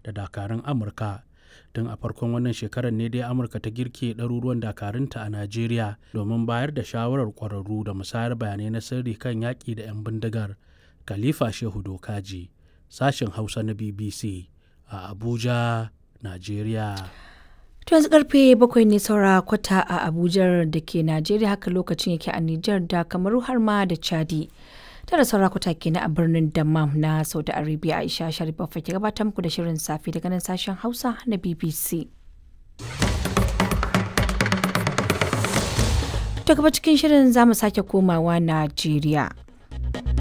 da dakarun amurka tun a farkon wannan shekarar ne dai amurka ta girke ɗaruruwan dakarunta a najeriya domin bayar da shawarar ƙwararru da musayar bayanai na sirri kan yaƙi da 'yan bindigar khalifa shehu dokaji sashen hausa na bbc a abuja najeriya To yanzu karfe bakwai ne saura kwata a Abuja da ke Najeriya haka lokacin yake a Nijar da Kamaru har ma da Chadi. Tara saura kwata kenan a birnin Dammam na Saudi Arabia Aisha Sharif ke gabatar muku da shirin safe daga nan sashen Hausa na BBC. To gaba cikin shirin za mu sake komawa Najeriya.